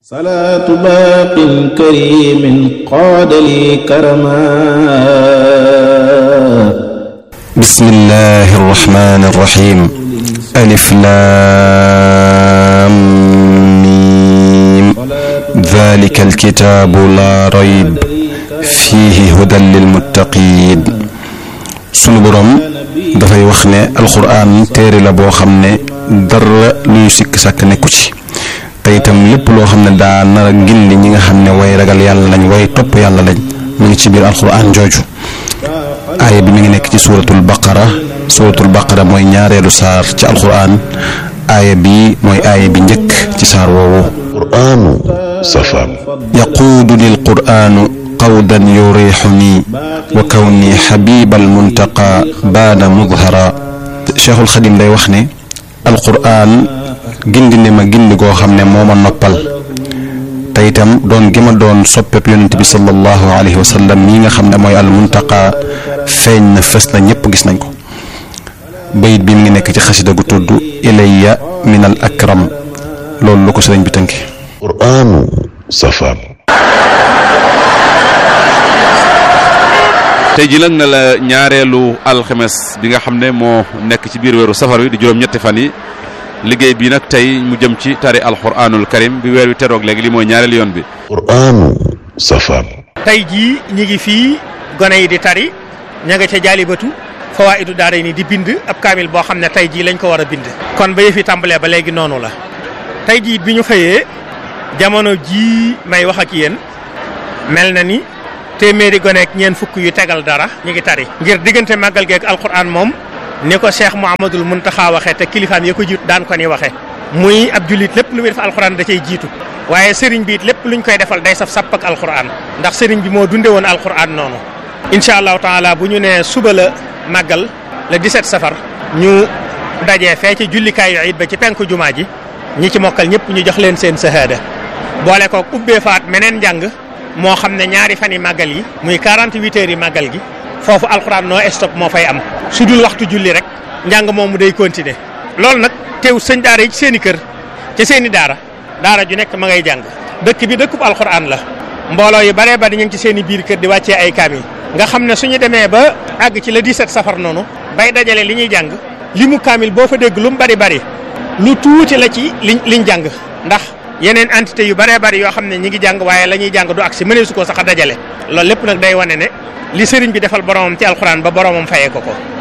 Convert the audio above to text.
صلاة باق كريم قاد لي كرما بسم الله الرحمن الرحيم ألف لام ميم ذلك الكتاب لا ريب فيه هدى للمتقين sunu boroom dafay wax ne alxuraan téere la boo xam ne dara luy sikk sàkk nekku ci te itam lépp loo xam ne daa nar a gindi ñi nga xam ne way ragal yàlla lañ way topp yàlla lañ mu ngi ci biir alxuraan jooju aaya bi mi ngi nekk ci suuratul baqara suuratul baqara mooy ñaareelu saar ci alxuraan aaya bi mooy aaya bi njëkk ci saar woowu qur'aanu safaan yaquudu lil quraanu qawdan yurixuni wa kawni xabibal muntaqa baada mudhara cheikhul xadim day wax ne alquraan gindi ne ma gindi goo xam ne moo ma noppal te itam doon gi ma doon soppeeb yonent bi sallallahu alayhi wa sallam mii nga xam ne mooy al muntaqa feeñ na fës na ñëpp gis nañ ko bayit bi mi ngi nekk ci xasida gu tudd ilayya min al akram loolu lu ko sëriñ bi tënki qur'aanu safaan tey ji nag na la ñaareelu alxames bi nga xam ne moo nekk ci biir weeru safar wi di juróom-ñetti fan yi liggéey bi nag tey mu jëm ci tari alxuraanul karim bi weer wi teroog léegi li mooy ñaareelu yoon bi qur'aanu safaan tey jii ñi ngi fii gone yi di tari ña nga ca jaalibatu fawaa'idu daara ni di bind ab kaamil boo xam ne tey jii lañ ko war a bind kon ba yëf yi tàmbalee ba léegi noonu la tey jii bi ñu xëyee jamono jii may wax ak yéen mel na ni téeméeri gone ak ñeent fukk yu tegal dara ñu ngi tari ngir diggante màggal geek alquran moom ni ko cheikh mouhamadul muntaxa waxee te kilifaam ya ko jiitu daan ko ni waxe muy ab jullit lépp lu muy def alquran da cay jiitu waaye sëriñ bi it lépp luñ koy defal day saf sàpp ak alquran ndax sëriñ bi moo dunde woon alquran noonu incha allahu taala bu ñu nee suba la màggal le 17 safar ñu dajee fee ci jullikaayu it ba ci penku jumaa ji ñi ci mokkal ñëpp ñu jox leen seen sahaada boole ko ubbee faat meneen njàng moo xam ne ñaari fan yi màggal yi muy 48 heures yi màggal gi foofu alxuraan noo stop moo fay am su dul waxtu julli rek njàng moomu day continuer loolu nag teew sëñ daara yi ci seen i kër ci seen i daara daara ju nekk ma ngay jàng dëkk bi dëkkub alxuraan la mbooloo yu baree bari ñu ngi ci seen i biir kër di wàccee ay kaamil nga xam ne suñu demee ba àgg ci le 17 safar noonu bay dajale li ñuy jàng li mu kaamil boo fa dégg lu mu bari bari lu tuuti la ci liñ liñ jàng ndax yeneen entité yu bëree bëri yoo xam ne ñi ngi jàng waaye la ñuy jàng du ak si mënee su ko sax a dajale loolu lépp nag day wane ne li sëriñ bi defal boromam ci alxuraan ba boromam fayee ko ko